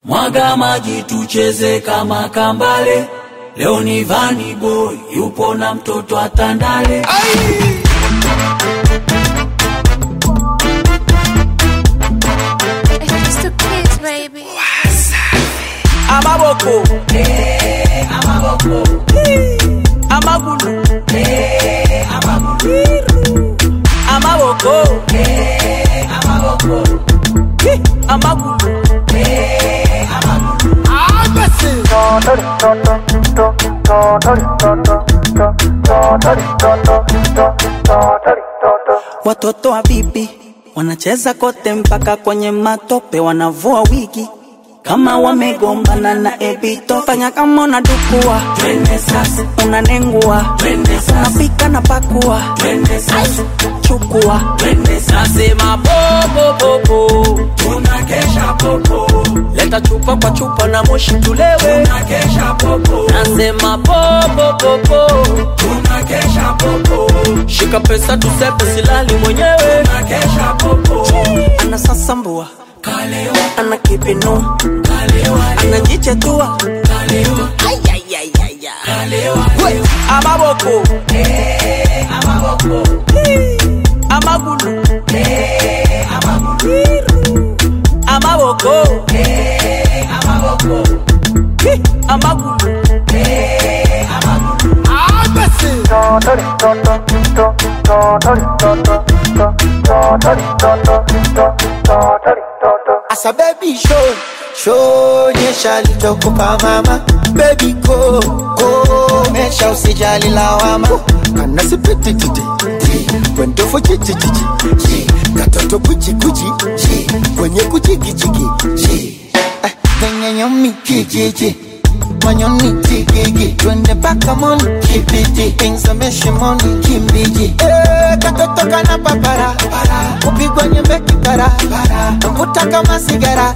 Mwaga maji tucheze kama kambale. Leo ni Vani Boy yupo na mtoto atandale. It's the kids, baby. amaboko amagulu amaboko Hi, amagulu Watoto wa bibi wanacheza kote mpaka kwenye matope, wanavua wigi kama wamegombana na ebito. Fanya kama unadukua, Twende sasa, unanengua, twende sasa, unapika na pakua, twende sasa, chukua twende sasa. nasema popopopo Tunakesha popo, leta chupa kwa chupa na moshi tulewe tunakesha popo, nasema popopopo tunakesha popo, shika pesa tusepe silali mwenyewe tunakesha popo. anasasambua, Kalewa, ana kipinua, kalewa, anajichetua kalewa, kalewa, amaboko amagulu amaboko Hi, amagulu Asa baby show show nyesha lichokupa mama baby go go mesha usijali lawama kana sipiti titi kwendo fo chichi chichi katoto kuchi kuchi kwenye kuchiki chiki Eh, kwenye nyomi kijiji manyoni tigigi twende mpaka moni kibidi ingzameshe moni kimbiji Eh, katoto kana papara kupigwa nyembe kipara mvuta kama sigara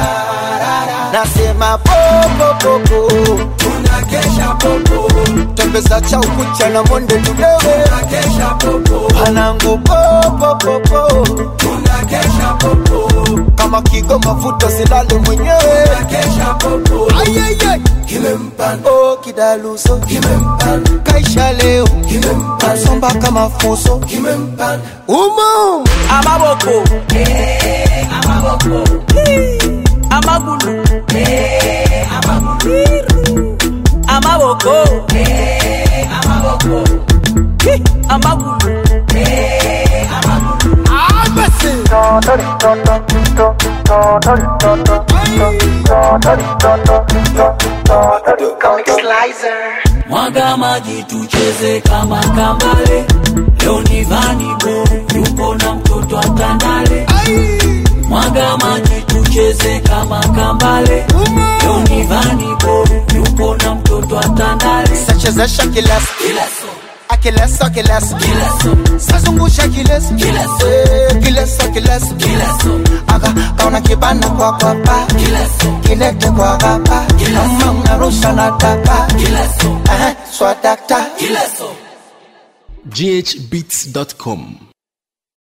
nasema popopopo tunakesha popo, tembeza cha ukucha na monde tudewe tunakesha popo, panangu popopopo tunakesha popo, kama kigo mafuta silale mwenyewe tunakesha popo. Ayayay. Kimempanda, oh kidaluso kimempanda, kaisha leo kimempanda, somba kama fuso kimempanda. umo amaboko amagulu amaboko Hi, amagulu Mwaga maji tucheze kama kambale. Leo ni Vani Boy yupo na mtoto atandale. Mwaga maji tucheze kama kambale. Leo ni Vani Boy yupo na mtoto atandale. sachezesha kileso Kileso, akileso kileso kileso, sazungusha kileso Kileso. Eh, kileso kileso kileso, aka kaona kibana kwa kwapa kileso, kilete kwa gapa kama unarusha na tapa kileso, Eh, swadakta kileso. ghbeats.com